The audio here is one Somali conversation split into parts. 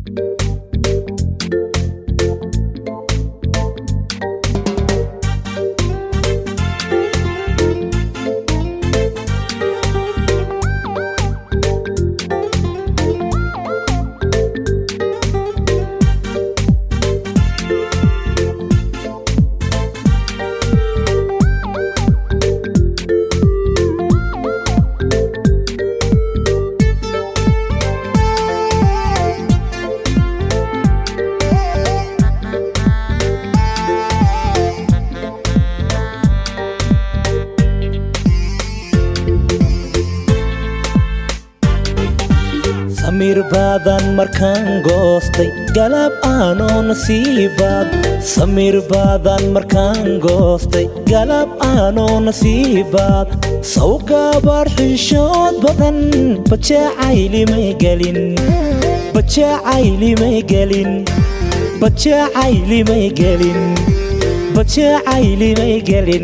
samir baadan markaan goostay galab aanoo nasiibaad samir baadan markaan goostay galab aanoo nasiibaad sawgaabaar xishood badan bajacaylimay gelin bajacaylimay gelin bajacaylimay gelin bajacaylimay gelin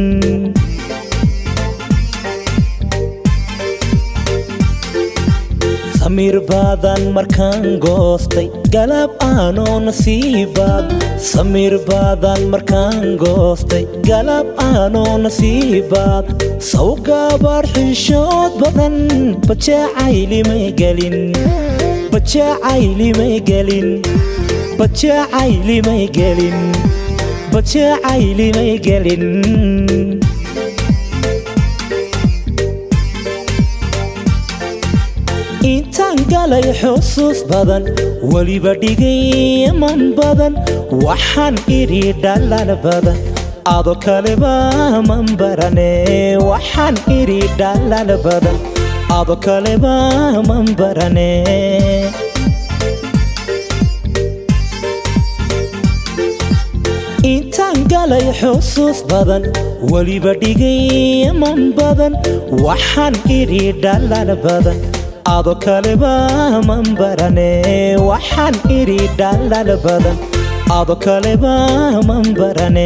samir baadan markaan goostay galab aanoo nasiibaad samir baadan markaan goostay galab aanoo nasiibaad sawgaabaar xishood badan bajacaylimay gelin bajacaylimay gelin bajacaylimay gelin bajacaylimay gelin intaan galay xusuus badan weliba dhigay man badan waxaan idhi dhalan badan ado kaleba man barane waxaan idhi dhalan badan ado kaleba man barane intaan galay xusuus badan weliba dhigay man badan waxaan idhi dhalan badan ado kaleba man barane waxaan idhi dhalan badan ado kaleba man barane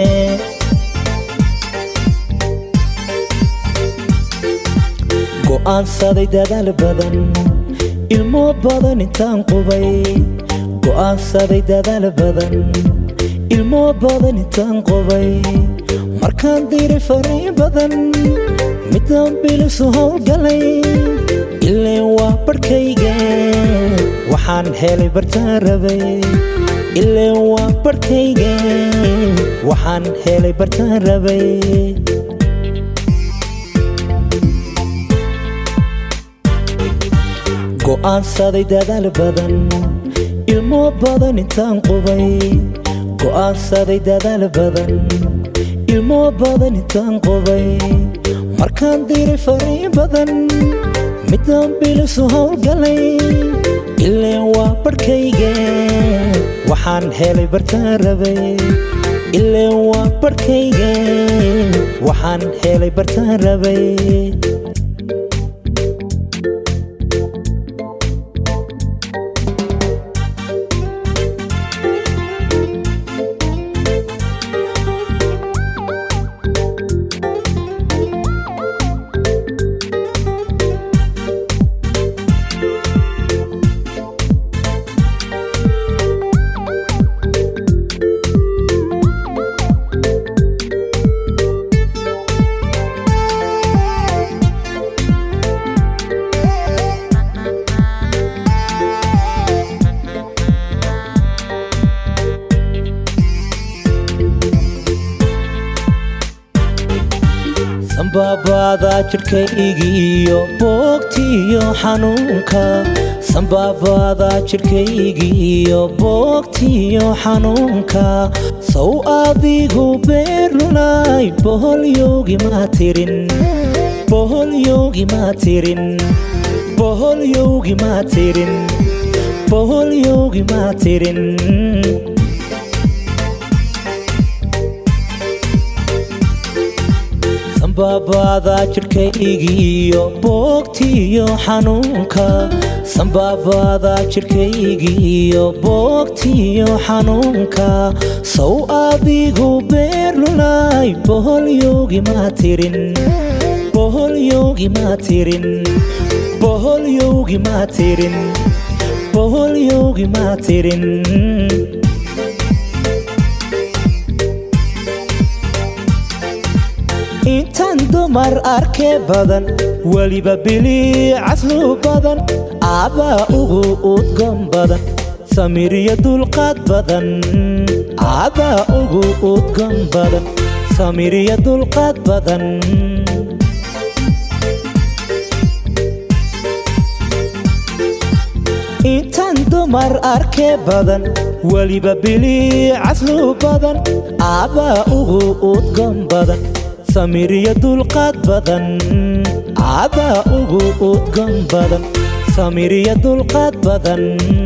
go'aansaday dadaal badan ilmo badan intaan qubay go'aansaday dadaal badan ilmo badan intaan qubay markaan diray faray badan midaan bilisu howlgalay ileen waa barhkayga waxaan helay bartaan rabay ileen waa barhkayga waxaan helay bartaan rabay go'aansaday dadaal badan ilmo badan intaan qubay go'aansaday dadaal badan ilmo badan intaan qubay markaan diray faray badan midaan bilisu howlgalay ileen waa barhkayga waxaan helay bartaan rabay ileen waa barhkayga waxaan helay bartaan rabay sanbaabaada jidhkaygiiyo boogtiiyo xanuunka sanbaabaada jidhkaygiiyo boogtiiyo xanuunka sow adigu beerlulay boholyoogi maa tirin boholyoogi maa tirin boholyoogi maa tirin boholyoogi maa tirin sanbaabaada jidhkaygiiyo boogtiiyo xanuunka sanbaabaada jidhkaygiiyo boogtiyo xanuunka sow adigu beerlulay boholyoogi maa tirin boholyoogi maa tirin boholyoogi maa tirin boholyoogi ogimaa tirin intaan dumar arkee badan weliba biliicaslu badan aabaa ugu udgoon badan samiriyo dulqaad badan aabaa ugu udgoon badan samiriyo dulqaad badan intaan dumar arkee badan weliba biliicaslu badan aabaa ugu udgoon badan samiriyo dulqaad badan aabaa ugu udgoon badan samiriyo dulqaad badan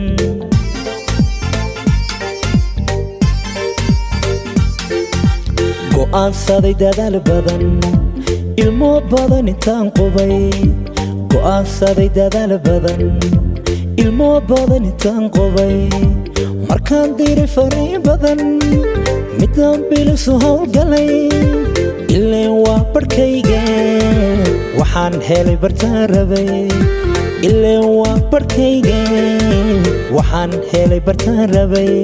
go'aansaday dadaal badan ilmo badan intaan qubay go'aansaday dadaal badan ilmo badan intaan qubay markaan diray fariin badan midaan bilisu howlgalay ileen waa barhkayga waxaan helay bartaan rabay ileen waa barhkayga waxaan helay bartaan rabay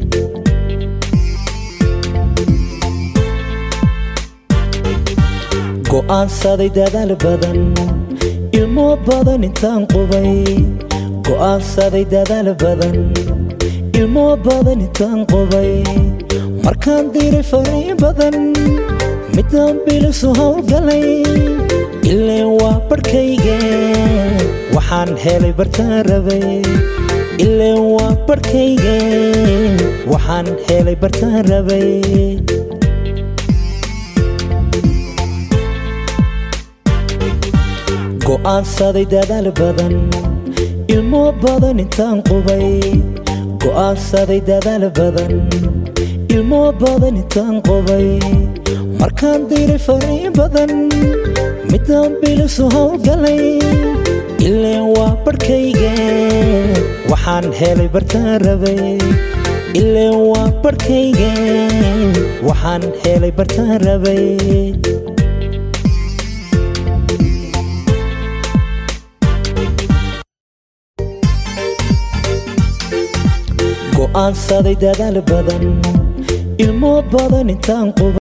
go'aansaday dadaal badan ilmo badan intaan qubay go'aansaday dadaal badan ilmo badan intaan qubay markaan diray fariin badan midaan bilisu howlgalay ileen waa barhkayga waxaan helay bartaan rabay ileen waa barhkayga waxaan helay bartaan rabay go'aansaday dadaal badan ilmo badan intaan qubay go'aansaday dadaal badan ilmo badan intaan qubay markaan diray fariin badan midaan bilisu howlgalay ileen waa barhkayga waxaan helay bartaan rabay ileen waa barhkayga waxaan helay bartaan rabay go'aansaday dadaal badan ilmo badan intaan qubay